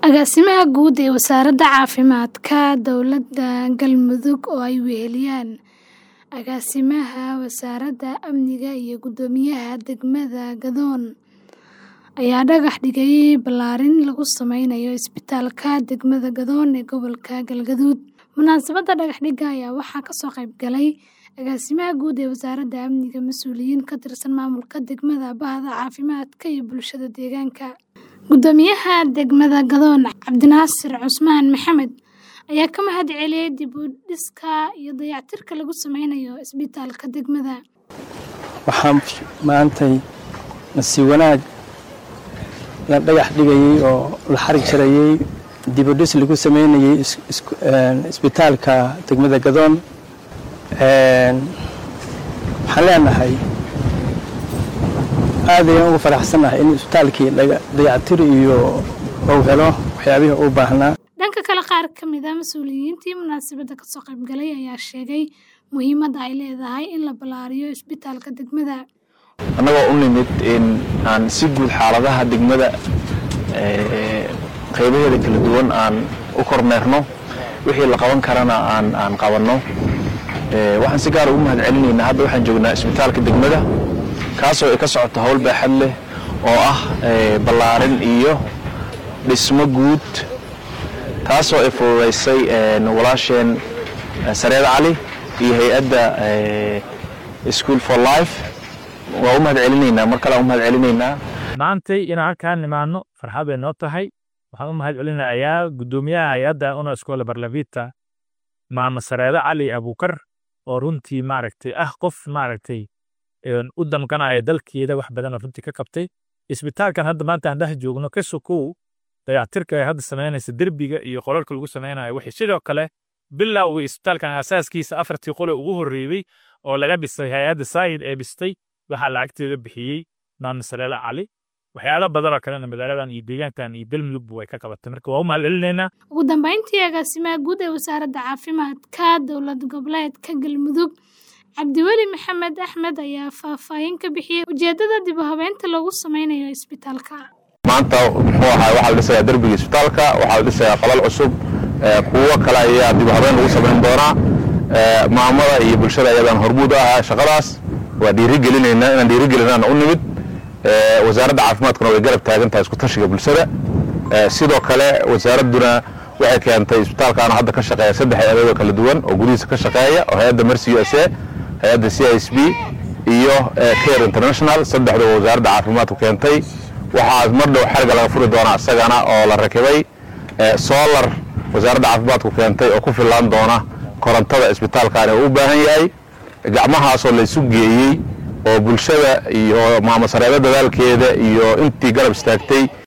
Agaasimaha Guud ee Wasaaradda Caafimaadka Dowladda Galmudug oo ay weheliyaan Agaasimaha Wasaaradda Amniga iyo Guddoomiyaha Degmada Gadoon ayaa dhagax dhigay ballaarin lagu sameynayo isbitaalka degmada Gadoon ee gobolka Galgaduud. Munaasabadda dhagax dhigga ayaa waxaa ka soo qayb galay Agaasimaha Guud ee Wasaaradda Amniga, mas'uuliyiin ka tirsan maamulka degmada, bahda caafimaadka iyo bulshada deegaanka. Guddoomiyaha degmada Gadoon, Cabdinaasir Cusmaan Maxamed, ayaa ka mahad celiyay dib u dhiska iyo dayactirka lagu sameynayo isbitaalka degmada. Waxaan maantay nasiib wanaag la dhagax dhigayay oo la xarig jarayay dib u dhis lagu sameynayay isbitaalka degmada Gadoon. Waxaan leenahay aad ayaan ugu faraxsanahay in isbitaalkii dayactir iyo uu helo waxyaabihii u baahnaa. Dhanka kale, qaar ka mid ah mas'uuliyiintii munaasabadda ka soo qayb galay ayaa sheegay muhiimadda ay leedahay in la ballaariyo isbitaalka degmada. annagoo u nimid in aan si guud xaaladaha degmada qaybaheeda kala duwan aan u kormeerno wixii la qaban karana aan aan qabanno waxaan si gaar ugu mahad celinaynaa hadda waxaan joognaa isbitaalka degmada kaasoo ay ka socoto howl baaxad leh oo ah ballaarin iyo dhismo guud taasoo ay fududaysay walaasheen sareed cali iyo hay-adda school for life waa u mahad celinaynaa mar kale aan u mahad celinaynaa maantay inaan halkaan nimaano farxad bay noo tahay waxaan u mahad celinayaa guddoomiyaha hay-adda una iskoola barlavita maama sareede cali abukar oo runtii maaragtay ah qof maaragtay u damqanaya dalkeeda wax badan oo runtii ka qabtay isbitaalkan hadda maanta aan dhex joogno ka sokow dayactirka ay hadda samaynaysa derbiga iyo qolalka lagu samaynayo wixii sidoo kale bilowgii isbitaalkan asaaskiisa afartii qole ugu horreeyey oo laga dhisay hay-adda saayid ee dhistay waxaa lacagteeda bixiyey maama sareede cali waxyaalo badan oo kalena magaaladan iyo deegaankan iyo galmudugba way ka qabatay marka waa u mahad celinaynaa ugu dambeyntii agaasimaha guud ee wasaaradda caafimaadka dowlad goboleedka galmudug cabdiweli maxamed axmed ayaa faahfaahin ka bixiyey ujeeddada dib u habeynta lagu sameynayo isbitaalka maanta muxuu ahaa waxaa la dhisayaa derbiga isbitaalka waxaa la dhisayaa qalal cusub kuwo kale ayaa dib u habeen lagu samayn doonaa maamada iyo bulshada ayadaan hormuud u ahaa shaqadaas waa dhiirigelinaynaa inaan dhiirigelinaana u nimid wasaaradda caafimaadkuna way garab taagan tahay isku tashiga bulshada sidoo kale wasaaradduna waxay keentay isbitaalkaana hadda ka shaqeeya saddex hay-adood oo kala duwan oo gudihiisa ka shaqeeya oo hay-adda mercy u s a hay-adda c i s b iyo care international saddexduba wasaaradda caafimaadku keentay waxaa mar dhow xariga laga furi doonaa isagana oo la rakibay solar wasaaradda caafimaadku keentay oo ku fillaan doona korontada isbitaalkaani uu u baahan yahay gacmahaasoo laysu geeyey oo bulshada iyo maamo sareedo dadaalkeeda iyo intii garab istaagtay